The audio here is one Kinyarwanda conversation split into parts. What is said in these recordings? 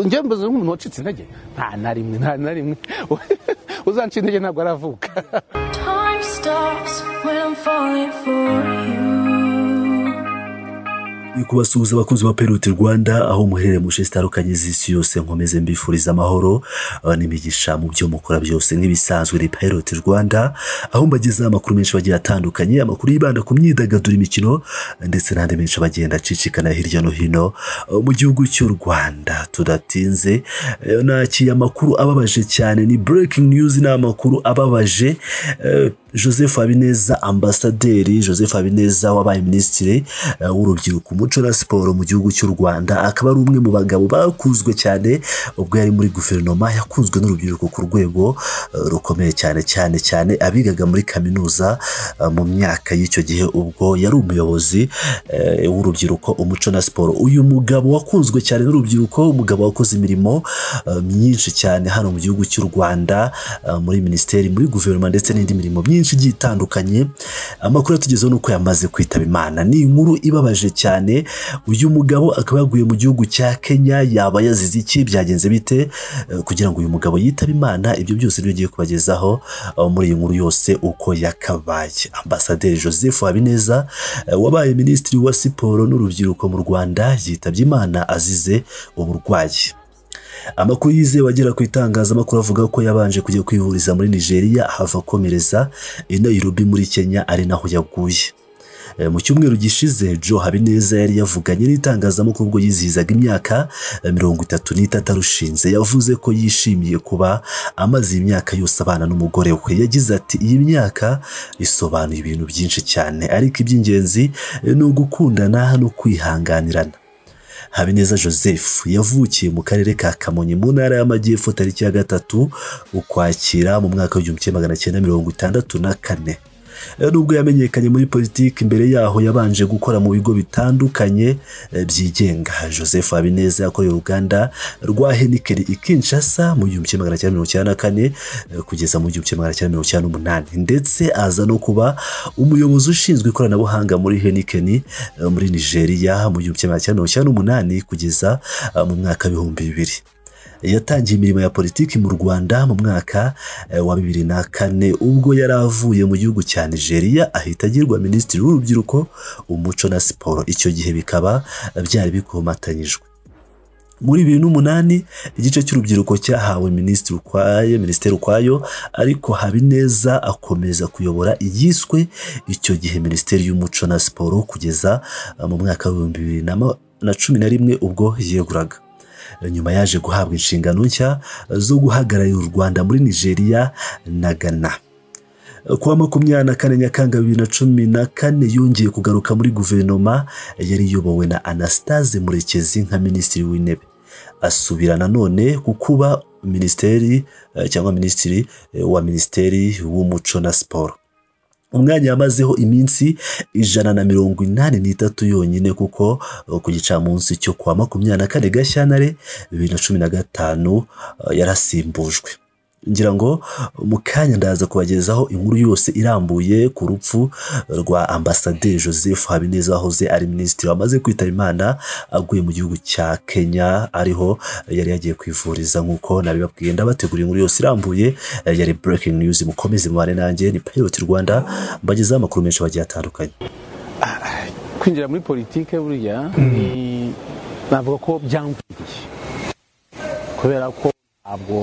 njye mbaze nk'umuntu wacitse intege nta na rimwe nta na rimwe uzancika intege ntabwo aravuka Time stops when I'm falling for you. Ni kubasuhuza abakunzi ba peruti rwanda aho muherereye mu nshe zitandukanye z'isi yose nkomeze mbifuriza amahoro ah, n'imigisha mu byo mukora byose nk'ibisanzwe ni peruti rwanda aho mbagezaho amakuru menshi bagiye atandukanye amakuru yibanda ku myidagaduro imikino ndetse n'andi menshi bagenda acicikana hirya no hino ah, mu gihugu cy'u rwanda tudatinze eh, nakiye amakuru ababaje cyane ni breaking news ni amakuru ababaje eh, joseph habineza ambasaderi joseph habineza wabaye minisitiri eh, w'urubyiruko umuco na siporo mu gihugu cy'u rwanda akaba ari umwe mu bagabo bakuzwe cyane ubwo yari muri guverinoma yakunzwe n'urubyiruko ku rwego eh, rukomeye cyane cyane cyane abigaga muri kaminuza eh, mu myaka y'icyo gihe ubwo yari umuyobozi eh, w'urubyiruko umuco na siporo uyu mugabo wakunzwe cyane n'urubyiruko umugabo wakoze imirimo eh, myinshi cyane hano mu gihugu cy'u rwanda eh, muri minisiteri muri guverinoma ndetse n'indi mirimo myinshi igiye itandukanye amakuru yatugezeho ni uko yamaze kwitaba imana ni inkuru ibabaje cyane uyu mugabo akaba yaguye mu gihugu cya kenya yaba yazize iki byagenze bite Eh, kugira ngo uyu mugabo yitabe imana ibyo byose niyo ugiye kubagezaho eh, muri iyi nkuru yose uko yakabaye ambasaderi joseph habineza eh, wabaye minisitiri wa siporo n'urubyiruko mu rwanda yitabye imana azize uburwayi amakuru yizewe agera ku itangazamakuru avuga ko yabanje kujya kwivuriza muri nigeria ahava akomereza i nairobi muri kenya ari naho yaguye Eh, mu cyumweru gishize joe habineza yari yavuganye n'itangazamakuru ubwo yizihizaga imyaka eh, mirongo itatu n'itatu arushinze yavuze ko yishimiye kuba amaze iyi myaka yose abana n'umugore we yagize ati iyi myaka isobanuye ibintu byinshi cyane ariko iby'ingenzi eh, ni ugukundana no kwihanganirana habineza joseph yavukiye mu karere ka kamonyi mu ntara y'amajyepfo tariki ya gatatu ukwakira mu mwaka w'igihumbi kimwe magana cyenda mirongo itandatu na kane Eh, nubwo yamenyekanye muri politiki mbere yaho yabanje gukora mu bigo bitandukanye eh, byigenga joseph habineza yakoreye uruganda rwa henikeri i kinshasa mu gihumbi kimwe magana cyenda mirongo icyenda na kane eh, kugeza mu gihumbi kimwe magana cyenda mirongo icyenda n'umunani ndetse aza no kuba umuyobozi ushinzwe ikoranabuhanga muri henikeni eh, muri nigeria mu gihumbi kimwe magana cyenda mirongo icyenda n'umunani kugeza eh, mu mwaka w'ibihumbi bibiri yatangiye imirimo ya politiki mu rwanda mu mwaka eh, wa bibiri na kane ubwo yari avuye mu gihugu cya nigeria ahita agirwa minisitiri w'urubyiruko umuco na siporo icyo gihe bikaba eh, byari bikomatanyijwe muri bibiri n'umunani igice cy'urubyiruko cyahawe minisitiri ukwayo minisiteri ukwayo ariko habineza akomeza kuyobora iyiswe icyo gihe minisiteri y'umuco na siporo kugeza eh, mu mwaka w'ibihumbi bibiri na ma- na cumi na rimwe ubwo yeguraga nyuma yaje guhabwa inshingano nshya zo guhagararira u rwanda muri nigeria na ghana ku wa makumyabiri na kane nyakanga bibiri na cumi na kane yongeye kugaruka muri guverinoma yari iyobowe na anastase murekezi nka minisitiri w'intebe asubira nanone ku kuba minisiteri eh, cyangwa minisitiri eh, wa minisiteri w'umuco na siporo umwanya yamazeho iminsi ijana na mirongo inani n'itatu yonyine kuko eh, ku gicamunsi cyo kuwa makumyabiri na kane gashyantare bibiri na cumi na gatanu eh, yarasimbujwe ngira ngo mu kanya ndaza kubagezaho inkuru yose irambuye ku rupfu rwa ambasaderi joseph habineza wahoze ari minisitiri wamaze kwitaba imana aguye mu gihugu cya kenya ariho yari yagiye kwivuriza nk'uko nabibabwiye ndabategura inkuru yose irambuye eh, yari breaking news mukomeze mubane nanjye ni pilot rwanda mbagezaho amakuru menshi bagiye atandukanye kwinjira muri politike buriya ni- navuga ko byamviriye kubera ko ntabwo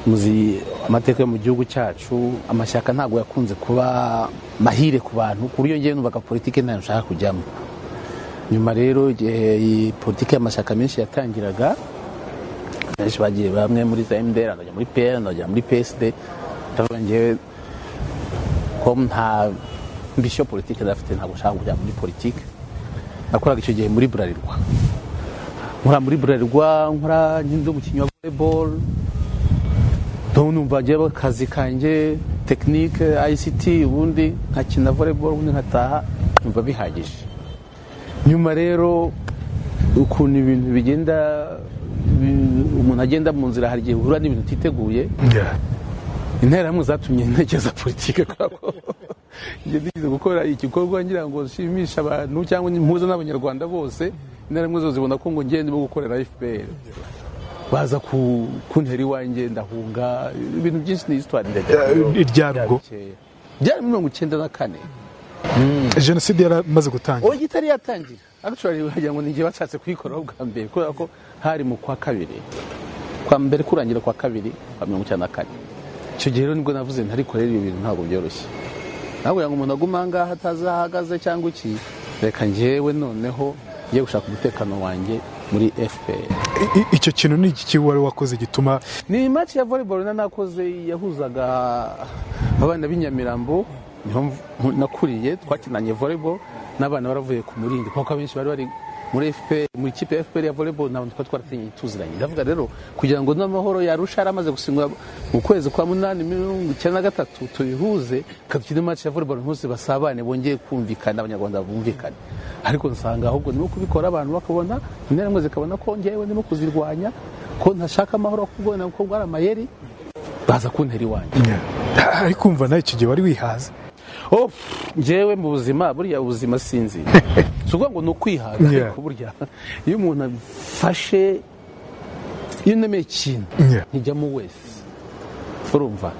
muzi amateka yo mu gihugu cyacu amashyaka ntabwo yakunze kuba mahire ku bantu ku buryo ngewe numvaga politike ntayo nshaka kujyamo nyuma rero igihe iyi politike y'amashyaka menshi yatangiraga benshi bagiye bamwe muri za MDR ndajya muri PR ndajya muri PSD ndavuga ngewe ko nta mbishyo politike ndafite ntabwo nshaka kujya muri politike nakoraga icyo gihe muri burarirwa nkora muri burarirwa nkora nyine umukinnyi wa volleyball ntabwo numva njyewe akazi kanjye tekinike ayisiti ubundi nkakina volleyball ubundi nkataha numva bihagije nyuma rero ukuntu ibintu bigenda bi- umuntu agenda mu nzira hari igihe uhura n'ibintu utiteguye interahamwe zatumye ntekereza politike kubera ko njye nigeze gukora igikorwa ngira ngo nshimishe abantu cyangwa mpuze n'abanyarwanda bose rimwe zo zibona ko ngo ngende ndimo gukorera fpr baza ku kuntera iwanjye ndahunga ibintu byinshi ni histoire ndajya iryarwo byari muri mirongo icyenda na kane jenoside yaramaze gutangira oya itari yatangira actually wagira ngo ni igihe bashatse kuyikoraho bwa mbere kubera ko hari mu kwa kabiri kwa mbere kurangira kwa kabiri kwa mirongo icyenda na kane icyo gihe rero nibwo navuze ntarikorera ibyo bintu ntabwo byoroshye ntabwo ngo umuntu aguma aha ngaha atazi aho ahagaze cyangwa iki reka njyewe noneho ngiye gushaka umutekano wanjye muri fpr I- i- icyo kintu ni iki wari wakoze gituma ni match ya volleyball na nakoze yahuzaga abana b'inyamirambo niho mv- nakuriye twakinanye volleyball n'abana baravuye ku murindi kuko abenshi bari bari muri FPR muri kipe ya FPR ya volleyball nabo twari twaratinye tuziranye ndavuga rero kugira ngo n'amahoro yarusha yaramaze gusinywa mu kwezi kwa munani mirongo icyenda na gatatu tubihuze kadukine match ya volleyball nkusi basabane bongeye kumvikana abanyarwanda bumvikane ariko nsanga ahubwo nimo kubikora abantu bakabona interahamwe zikabona ko ngewe ndimo kuzirwanya ko ntashaka amahoro ahubwo na ko ari amayeri baza kuntera iwanjye ariko kumva nawe icyo gihe wari wihaza oh pff, njyewe mu buzima buriya ubuzima sinzi si ukuvuga ngo ni ukwihaza Yeah. ariko burya iyo umuntu afashe iyo unemeye ikintu Yeah. ntijyamo wese urumva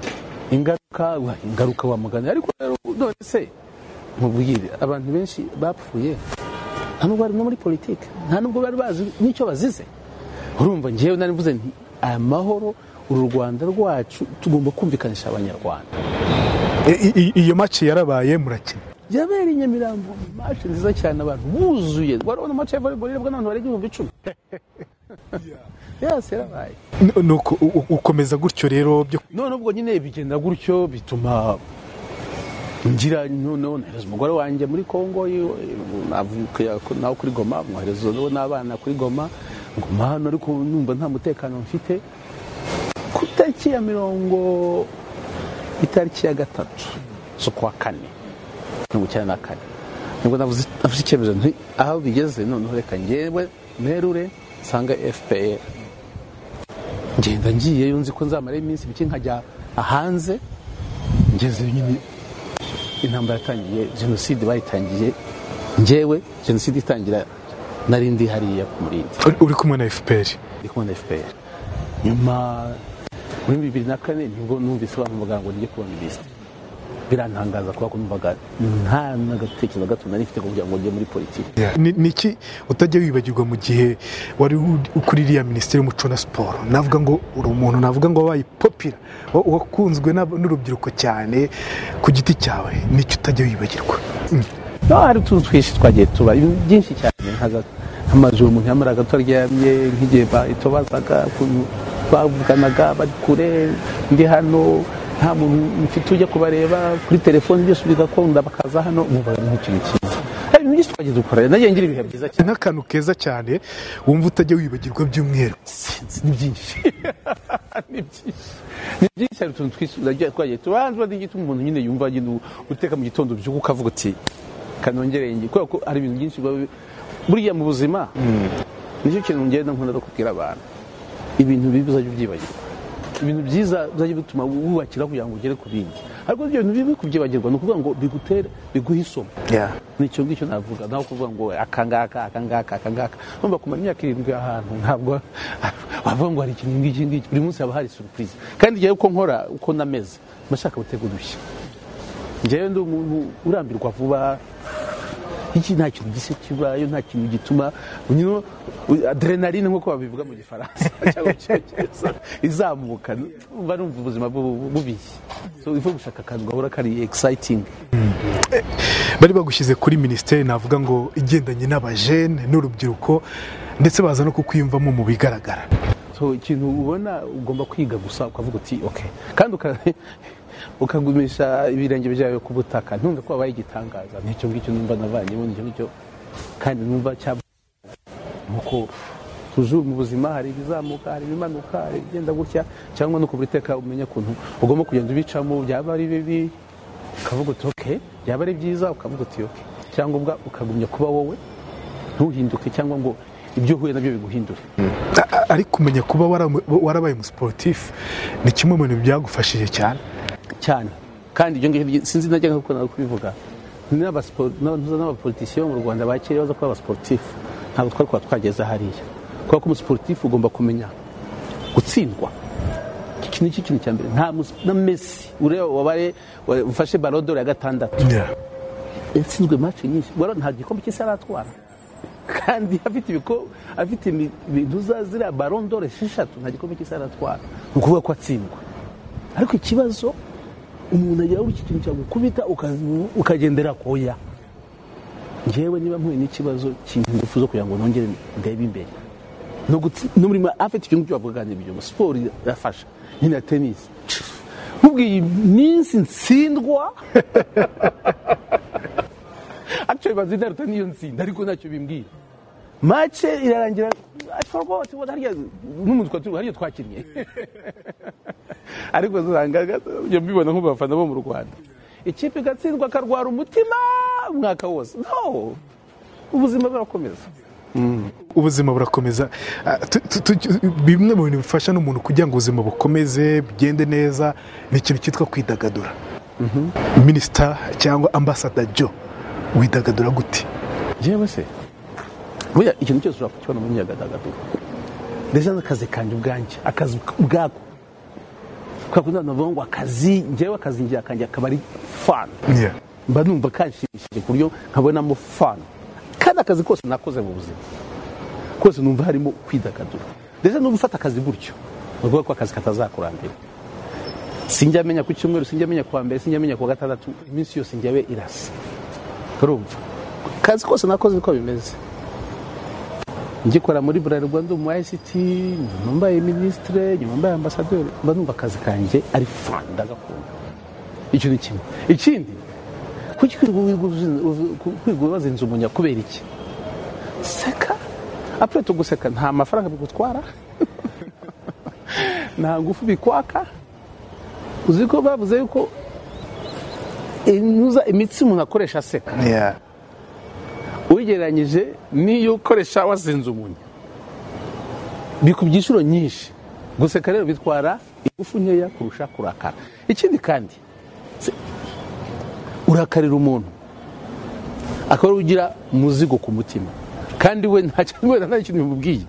ingaruka wa ingaruka wa mugani ariko rero none se mubwire abantu benshi bapfuye nta nubwo bari no muri politiki nta nubwo bari bazi n'icyo bazize urumva njyewe nari mvuze nti aya mahoro uru rwanda rwacu tugomba kumvikanisha abanyarwanda I- i- iyo maci yarabaye murakina yabereye i nyamirambo mace nziza cyane abantu buzuye warabona mace ya volleyball irebwa n'abantu barenga ibihumbi icumi yose yarabaye N- nuko u- u- ukomeza gutyo rero byo none ubwo nyine bigenda gutyo bituma ngira noneho nohereza umugore wanjye muri kongo yiwe, avuka nawe kuri goma mwohereza uwo n'abana kuri goma nguma hano ariko numva nta mutekano mfite ku itariki ya mirongo itariki ya gatatu z'ukwa kane mirongo icyenda na kane nibwo navuze nafashe icyemezo nti aho bigeze noneho reka ngewe mperure nsanga fpr ngenda ngiyeyo nzi ko nzamara iminsi mike nkajya hanze ngeze nyine intambara yatangiye jenoside bayitangiye ngewe jenoside itangira nari ndi hariya ku murindi uri- uri kumwe na fpr ndi kumwe na fpr nyuma muri bibiri na kane nibwo numvise bamuvuga ngo ngiye kuba minisitiri birantangaza kuba numvaga nta n'agatekerezo na gato nari mfite kugira ngo njye muri politiki Ni- ni iki utajya wibagirwa mu gihe wari uri- kuri iriya minisiteri y'umuco na siporo navuga ngo uri umuntu navuga ngo wabaye popira wa- wakunzwe n'ab- n'urubyiruko cyane ku giti cyawe n'icyo utajya wibagirwa Mm. no hari utuntu twinshi twagiye tuba ibintu byinshi cyane nkaza nk'amazu umuntu yamaraga twaryamye nk'igihe itobazaga ukuntu bavuganaga bari kure ndi hano nta muntu mfite ujya kubareba kuri telefoni byose bigakunda bakaza hano umva ni ikintu cyiza hari ibintu byinshi twagiye dukora nagiye ngira ibihe byiza cyane n'akantu keza cyane wumva utajya wibagirwa by'umweru sinzi ni byinshi ni byinshi ni byinshi hari utuntu twisubiza twagiye tubanza gituma umuntu nyine yumva agenda uteka mu gitondo byuka ukavuga uti kanongereye ngi kubera ko hari ibintu byinshi biba bi- buriya mu buzima nicyo kintu ngenda nkunda no kubwira abantu ibintu bibi uzajya ubyibagirwa ibintu byiza bizajya bituma wubakira kugira ngo ugere ku bindi ariko ibyo bintu bibi kubyibagirwa ni ukuvuga ngo bigutere biguhe isomo nicyo ngicyo navuga nawe kuvuga ngo akangaka akangaka akangaka numva kumara imyaka irindwi ahantu ntabwo wavuga ngo hari ikintu ngiki ngiki buri munsi haba hari surprise kandi njyewe uko nkora uko nameze mba nshaka gutega udushya njyewe ndi umuntu urambirwa vuba iki nta kintu gise kibayo nta kintu gituma nyine adrenaline nk'uko babivuga mu gifaransa cyangwa mu cyongereza izamuka mba numva ubuzima bu- bubishye so ifu gushaka akantu gahora kari exciting bari bagushyize kuri minisiteri navuga ngo igendanye n'abajene n'urubyiruko ndetse baza no kukwiyumvamo mu bigaragara so ikintu ubona ugomba kwiga gusa ukavuga uti ok kandi uka- ukagumisha ibirenge byawe ku butaka ntunga ko wabaye igitangaza nicyo ngicyo numva navanyemo nicyo ngicyo kandi numva cya nuko tujuru mu buzima hari ibizamuka hari ibimanuka hari ibigenda gutya cyangwa no kubiteka umenye ukuntu ugomba kugenda ubicamo byaba ari bibi ukavuga uti ok byaba ari byiza ukavuga uti ok cyangwa ubwa ukagumya kuba wowe ntuhinduke cyangwa ngo ibyo uhuye nabyo biguhindure A- a- ariko kumenya kuba waramu- warabaye umusiporutifu ni kimwe mu bintu byagufashije cyane cyane kandi ibyo ngibyo sinzi najya nkuko nakubivuga n'abasipo- n'aba- n'abapolitisiyo mu rwanda bakiriye baza kuba abasiporutifu nta ntabwo twari kuba twageze hariya kubera ko umusiporutifu ugomba kumenya gutsindwa iki ni cyo kintu cya mbere nta musi na mesi ureba wabare ufashe barodoro ya gatandatu yatsinzwe match nyinshi wera nta gikombe cy'isi aratwara kandi afite ibiko afite imi- ibintu za ziriya barondoro esheshatu nta gikombe cy'isi aratwara ni ukuvuga ko atsindwa ariko ikibazo umuntu agira iki kintu cyagukubita uka- ukagendera koya ngewe niba mpuye n'ikibazo kintu ingufu zo kugira ngo nongere ndebe imbere no gutsi- n'umurimo afite ikintu cyo ibyo ngo siporo irafasha nyine na tenisi nkubwiye iminsi ntsindwa actually bazita ruta niyo ntsinda ariko ntacyo bimbwira mace irarangira I forgot what harya n'umuntu twari turi harya twakinnye ariko usanga njya mbibona nk'abafana bo mu Rwanda ikipe igatsindwa akarwara umutima umwaka wose no ubuzima burakomeza ubuzima burakomeza Ah, tu- tu- tu- bimwe mu bintu bifasha n'umuntu kugira ngo ubuzima bukomeze bugende neza ni ikintu cyitwa kwidagadura minisita cyangwa ambasada jo widagadura gute njyewe se buriya ikintu cyose ushobora kukibona muri nyagagaduro ndetse n'akazi kanjye ubwanjye akazi ubwako kubera ko ntabwo navuga ngo akazi njyewe akazi njye akanjye akaba ari fani Yeah. mba numva kanshimishije ku buryo nkabonamo fani kandi akazi kose nakoze mu buzima kose numva harimo kwidagadura ndetse no gufata akazi gutyo ni ukuvuga ko akazi katazakurambira sinjya menya ku cyumweru sinjya menya ku wa mbere sinjya menya ku wa gatandatu iminsi yose njyawe irasa turumva akazi kose nakoze uko bimeze ngikora muri buralirwa ndi umu ICT nyuma mbaye minisitire nyuma mbaye ambasaderi mba numva akazi kanjye ari fani ndagakunda icyo ni kimwe ikindi kuki kwirirwa ubaza inzu umunya kubera iki seka apure tuguseka nta mafaranga bigutwara nta ngufu bikwaka uzi ko bavuze yuko inuza imitsi umuntu akoresha aseka Yeah. ugereranyije n'iyo ukoresha wazinze umunya ku byiciro nyinshi guseka rero bitwara ingufu nkeya kurusha kurakara ikindi kandi se- urakarira umuntu akaba ariwe ugira umuzigo ku mutima kandi we nta kintu wenda nta kintu bimubwiye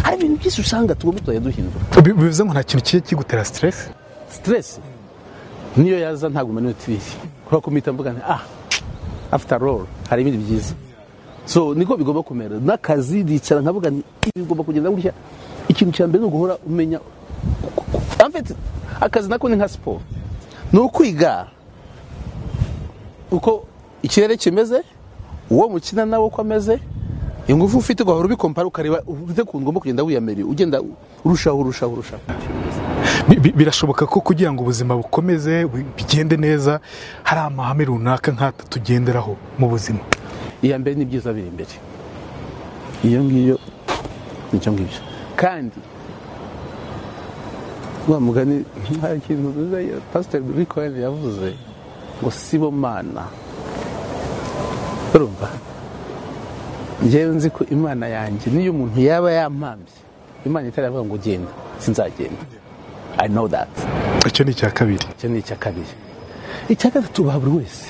hari ibintu byinshi usanga tugomba tuzajya duhindura Bi- bivuze ngo nta kintu kigiye kigutera siteresi stress niyo yaza ntaguma niyo tubiri kubera ko mpita mvuga nti ah after all hari ibindi byiza so niko bigomba kumera n'akazi ndicara nkavuga nti ibi bigomba kugenda gutya ikintu cya mbere ni uguhora umenya en fait akazi nako ni nka siporo ni ukwiga uko ikirere kimeze uwo mukina nawe uko ameze ingufu ufite ugahora ubikompara ukareba ufite ukuntu ugomba kugenda wiyamiriye ugenda urushaho urushaho urushaho Bi- bi- birashoboka ko kugira ngo ubuzima bukomeze bu- bigende neza hari amahame runaka nk'ata tugenderaho mu buzima iya mbere ni byiza biri imbere iyo ngiyo nicyo ngibyo kandi wa mugani hari ikintu pasiteri rikoyen yavuze ngo sibo mana urumva ngewe nzi ko imana yanjye niyo umuntu yaba yampambye imana itaravuga ngo genda sinzagenda i know that icyo ni icya kabiri icyo ni icya kabiri icya gatatu ba buri wese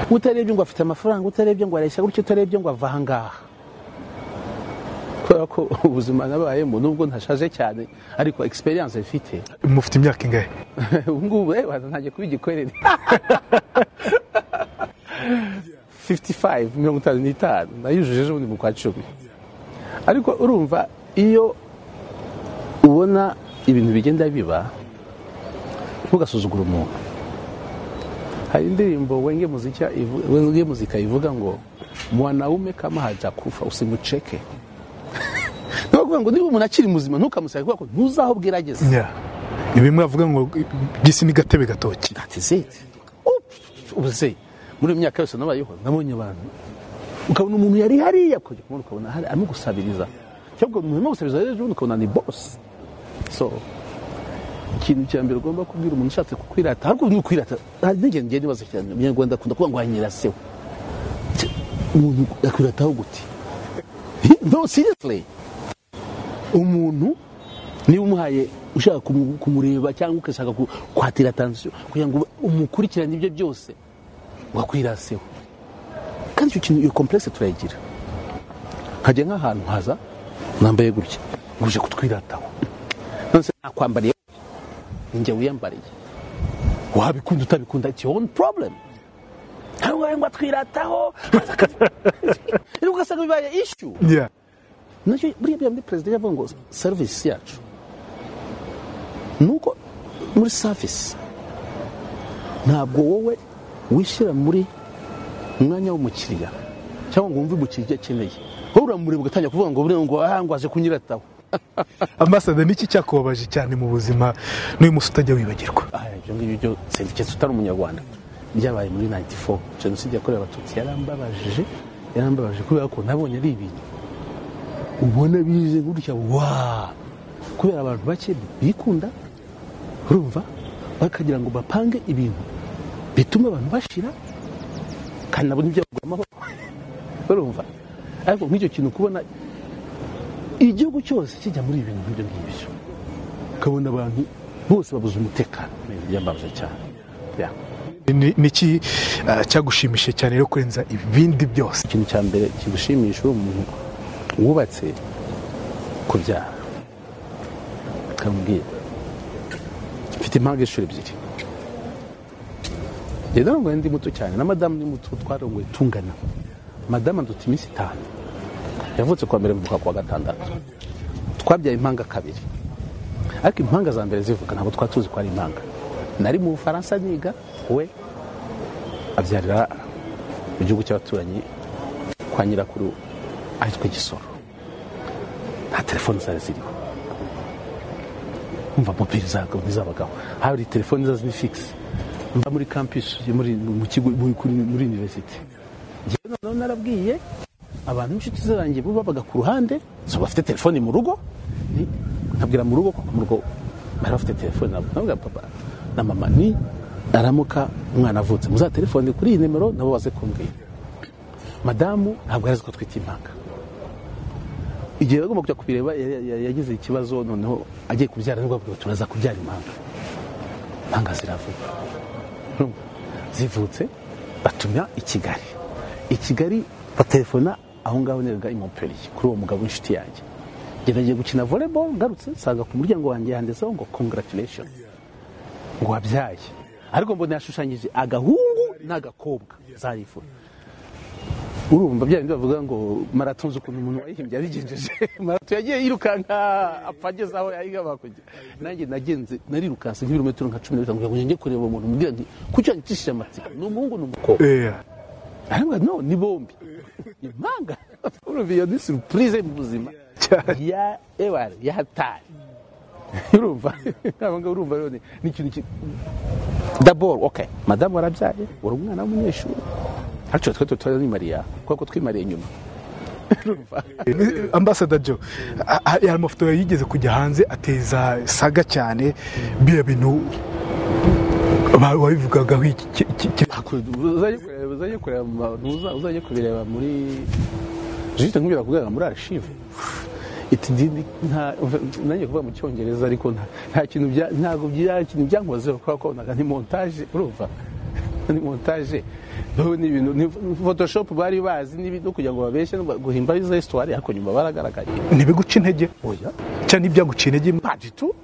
utarebye ngo afite amafaranga utarebye ngo areshya gutyo utarebye ngo ava ahangaha kubera ko ubuzima nabayemo nubwo ntashaje cyane ariko experience mfite mufite imyaka ingahe ubu ngubu eh, waza ntangiye kuba igikorere 55 mirongo itanu n'itanu nayujuje ejo bundi mu kwa cumi ariko urumva iyo ubona ibintu bigenda biba ntugasuzugure umuntu hari indirimbo wenge muzika ivu- wenge muzika ivuga ngo mwanaume kama hajakufa usimucheke ni ukuvuga ngo niba umuntu akiri muzima ntukamusake kubera ko ntuzaho bwerageze Yeah. ni bimwe avuga ngo gisi ni gatebe gatoki atizeti ubuze muri iyo myaka yose nabayeho nabonye abantu ukabona umuntu yari hariya kujya kubona ukabona hari arimo gusabiriza cyangwa umuntu arimo gusabiriza rero ubundi ukabona ni bosi so ikintu cya mbere ugomba kubwira umuntu ushatse kukwirata ariko ni ukwirata hari n'igihe ngiye nibaza cyane umunyarwanda akunda kuvuga ngo hanyira sewe Ch- umuntu akwirataho gute no seriously umuntu niba umuhaye ushaka kumu- kumureba cyangwa ugashaka ku- kwatira atansiyo kugira ngo umukurikirane ibyo byose wakwiraseho kandi kandi icyo kintu iyo komplekisi turayigira nkajya nk'ahantu haza nambaye gutya guje kutwirataho nonese nakwambariye ninjye wiyambariye wabikunda utabikunda it's your own problem hari uwawe ngo atwirataho ugasanga bibaye issue Yeah. nacyo buriya bya muri perezida yavuga ngo serivisi yacu ni uko muri savisi ntabwo wowe wishyira muri umwanya w'umukiriya cyangwa ngo wumve umukiriya akeneye wowe uramureba ugatangira kuvuga ngo buriya ngo aha ngo aje kunyirataho ambasada niki cyakubabaje cyane mu buzima n'uyu munsi utajya wibagirwa aha ibyo ngibyo byo sendiketse utari umunyarwanda byabaye muri 94 jenoside yakorewe abatutsi yarambabajije yarambabajije kubera ko nabonye ari ibintu ubona bize gutya wa kubera abantu bake bikunda urumva bakagira ngo bapange ibintu bituma abantu bashira kandi nabo ntibyagura amahoro urumva ariko nk'icyo kintu kubona igihugu cyose kijya muri ibintu nk'ibyo ngibyo ukabona abantu bose babuze umutekano ni ibintu byambabaje cyane Yeah. Ni- niki ah, cyagushimishije cyane rero kurenza ibindi byose ikintu cya mbere kigushimisha uri umuntu wubatse kubyara ukamubwira mfite impamvu inshuro ebyiri njye narongoye ndi muto cyane na madamu ni muto twarongoye tungana madamu aduta iminsi itanu yavutse kuwa mbere mvuka kuwa gatandatu twabyaye impanga kabiri ariko impanga za mbere zivuka ntabwo twari tuzi ko ari impanga nari mu bufaransa niga we abyarira mu gihugu cy'abaturanyi kwa nyirakuru ahitwa igisoro nta telefoni zari ziriho umva mobile zago ntizabagaho hari telefoni za ziri figisi mba muri campus yo muri mu kigo muri kuri- muri university njyewe noneho narabwiye abantu b'inshuti zanjye bo babaga ku ruhande so bafite telefoni mu rugo ni- nkabwira mu rugo kuko mu rugo bari bafite telefoni nabwo nabwira papa na mama ni aramuka umwana avutse muzatelefone kuri iyi nimero nabo baze kumbwira madamu ntabwo yari azi ko twita impanga igihe bagomba kujya kubireba ya- ya- yagize ikibazo noneho agiye kubyara nibwo bavuga bati turaza kubyara impanga impanga ziravuga Urumva? zivutse batumya i kigali i kigali batelefona aho ngaho nerega i montpellier kuri uwo mugabo w'inshuti yanjye geragiye gukina volleyball ngarutse nsanga ku muryango wanjye handitseho ngo congratulation ngo wabyaye ariko mbona yashushanyije agahungu n'agakobwa zarifura urumva bya bindi bavuga ngo marato nzi ukuntu umuntu wayihimbye yabigenjeje marato yagiye yirukanka apfa ageze aho yayigaba kujya nanjye nagenze narirukanse nk'ibirometero nka cumi na bitanu kugira ngo njye kureba uwo muntu mubwira nti kuki wanyicishije amatsiko ni umuhungu ni umukobwa Eh, aravuga no ni bombi impanga urumva iyo ni surprise mu buzima cyane. ya ewari ya hatari urumva aba ngaba urumva rero ni- ni ikintu ki- daboro oke madamu warabyaye uri umwana w'umunyeshuri ariko twe tutanimariya kuko twimariye inyuma urumva Eh, ambasada jo ah, ah, hari amafoto yigeze kujya hanze ateza saga cyane biriya bintu ba- wabivugagaho iki- iki- iki- iki- uzajye kureba- uzajye kureba mu ma- uza- uzajye kubireba muri jisite nkubwira kugaragara muri arishive itidini nanjye kuvuga mu cyongereza ariko nta- nta kintu bya- ntabwo bya- ikintu byankozeho kubera ko naga ni montage urumva ni montage Wowe ni ibintu ni photoshop bari bazi n'ibintu kugira ngo babeshye no guhimba izo histoire ariko nyuma baragaragaye ntibiguca intege oya cyane ibyaguca intege pas du tout